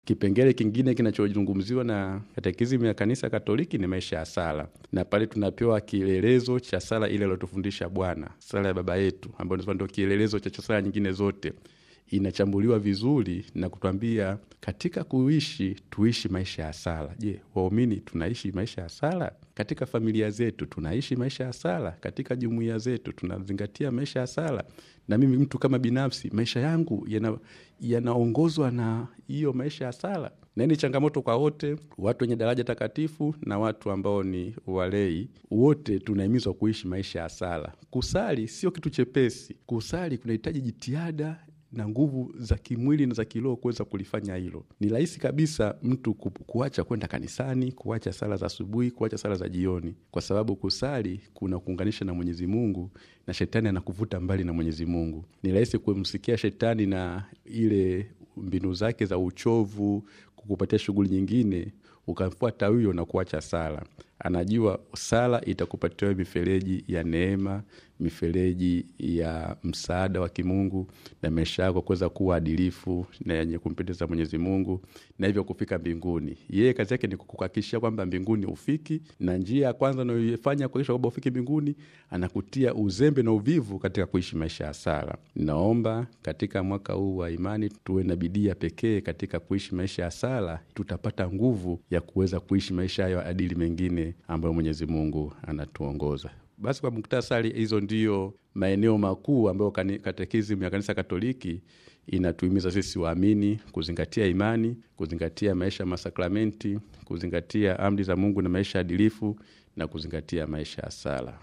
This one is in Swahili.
Kipengele kingine kinachozungumziwa na katekisimu ya kanisa Katoliki ni maisha ya sala, na pale tunapewa kielelezo cha sala ile aliyotufundisha Bwana, sala ya Baba yetu, ambayo ndio kielelezo cha sala nyingine zote inachambuliwa vizuri na kutwambia katika kuishi tuishi maisha ya sala. Je, waumini tunaishi maisha ya sala? Katika familia zetu tunaishi maisha ya sala? Katika jumuiya zetu tunazingatia maisha ya sala? Na mimi mtu kama binafsi, maisha yangu yanaongozwa yana na hiyo maisha ya sala? Na hii ni changamoto kwa wote, watu wenye daraja takatifu na watu ambao ni walei, wote tunahimizwa kuishi maisha ya sala. Kusali sio kitu chepesi. Kusali kunahitaji jitihada na nguvu za kimwili na za kiroho kuweza kulifanya hilo. Ni rahisi kabisa mtu kuacha kwenda kanisani, kuacha sala za asubuhi, kuacha sala za jioni, kwa sababu kusali kuna kuunganisha na Mwenyezi Mungu na shetani anakuvuta mbali na Mwenyezi Mungu. Ni rahisi kumsikia shetani na ile mbinu zake za uchovu, kukupatia shughuli nyingine, ukamfuata huyo na kuacha sala. Anajua sala itakupatia mifereji ya neema, mifereji ya msaada wa kimungu na maisha yako kuweza kuwa adilifu na yenye kumpendeza Mwenyezi Mungu na hivyo kufika mbinguni. Yeye kazi yake ni kukuhakikishia kwamba mbinguni ufiki, na njia ya kwanza anayoifanya kuhakikisha kwamba ufiki mbinguni, anakutia uzembe na uvivu katika kuishi maisha ya sala. Naomba katika mwaka huu wa imani tuwe na bidii ya pekee katika kuishi maisha ya sala, tutapata nguvu ya kuweza kuishi maisha hayo adili mengine ambayo Mwenyezi Mungu anatuongoza. Basi kwa muktasari, hizo ndiyo maeneo makuu ambayo katekisimu ya kanisa Katoliki inatuhimiza sisi waamini kuzingatia imani, kuzingatia maisha ya masakramenti, kuzingatia amri za Mungu na maisha adilifu na kuzingatia maisha ya sala.